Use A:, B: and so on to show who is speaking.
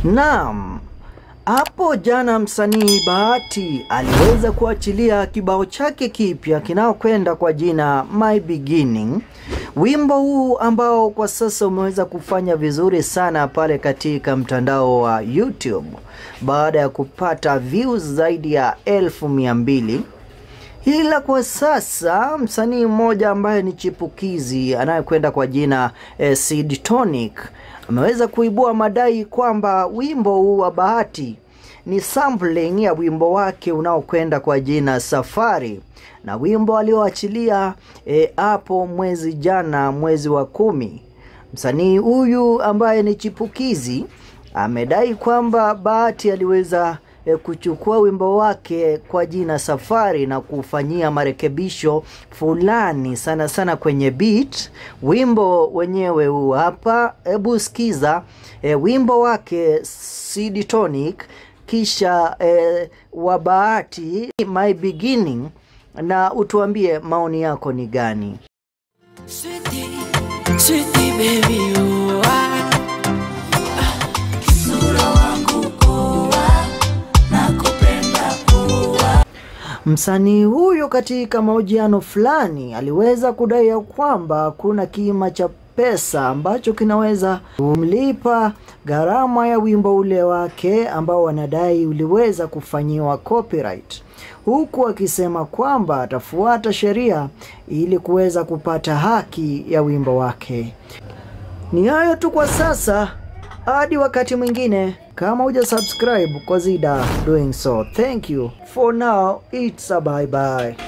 A: Naam, hapo jana msanii Bahati aliweza kuachilia kibao chake kipya kinaokwenda kwa jina My Beginning. Wimbo huu ambao kwa sasa umeweza kufanya vizuri sana pale katika mtandao wa YouTube baada ya kupata views zaidi ya elfu mia mbili. Ila kwa sasa msanii mmoja ambaye ni chipukizi anayekwenda kwa jina eh, Sid Tonic ameweza kuibua madai kwamba wimbo huu wa Bahati ni sampling ya wimbo wake unaokwenda kwa jina Safari, na wimbo alioachilia hapo e, mwezi jana, mwezi wa kumi. Msanii huyu ambaye ni chipukizi amedai kwamba Bahati aliweza e, kuchukua wimbo wake kwa jina Safari na kufanyia marekebisho fulani sana sana kwenye beat. Wimbo wenyewe huu hapa, hebu sikiza e, wimbo wake Sid Tonic kisha e, wa Bahati My Beginning, na utuambie maoni yako ni gani?
B: Sweetie, sweetie baby you are
A: Msanii huyo katika mahojiano fulani aliweza kudai ya kwamba kuna kima cha pesa ambacho kinaweza kumlipa gharama ya wimbo ule wake ambao wanadai uliweza kufanyiwa copyright, huku akisema kwamba atafuata sheria ili kuweza kupata haki ya wimbo wake. Ni hayo tu kwa sasa, hadi wakati mwingine. Kama huja subscribe, consider doing so. Thank you for now, it's a bye bye.